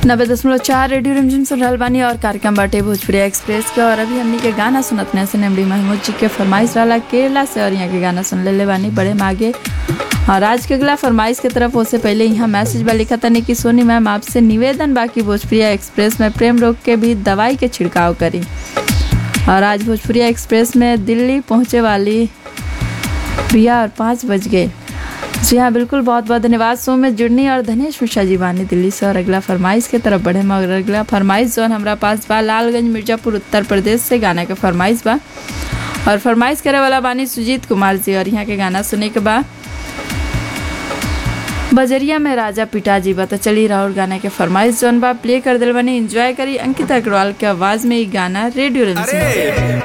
नब्बे दशमलव चार रेडियो रिमझिम सुन रहल बानी और कार्यक्रम बाटे भोजपुरी एक्सप्रेस के और अभी हमनी के गाना सुनत ने से एमडी महमूद जी के फरमाइश रहला केरला से और यहाँ के गाना सुन ले बानी बड़े मागे और आज के अगला फरमाइश के तरफ उससे पहले यहाँ मैसेज बा लिखा था कि सोनी मैम आपसे निवेदन बाकी भोजपुरी एक्सप्रेस में प्रेम रोग के भी दवाई के छिड़काव करी और आज भोजपुरी एक्सप्रेस में दिल्ली पहुँचे वाली भैया और पाँच बज गए जी हाँ बिल्कुल बहुत बहुत धन्यवाद सो में जुड़नी और धनेश मिश्रा जी बानी दिल्ली से और अगला फरमाइश के तरफ बढ़े मगर अगला फरमाइश जो हमारा पास बा लालगंज मिर्जापुर उत्तर प्रदेश से गाना के फरमाइश बा और फरमाइश करे वाला बानी सुजीत कुमार जी और यहाँ के गाना सुने के बाद बजरिया में राजा पिताजी बा तो चली राहुल गाना के फरमाइश जोन बा प्ले कर दिल बनी एंजॉय करी अंकिता अग्रवाल के आवाज में ये गाना रेडियो रिमझिम अरे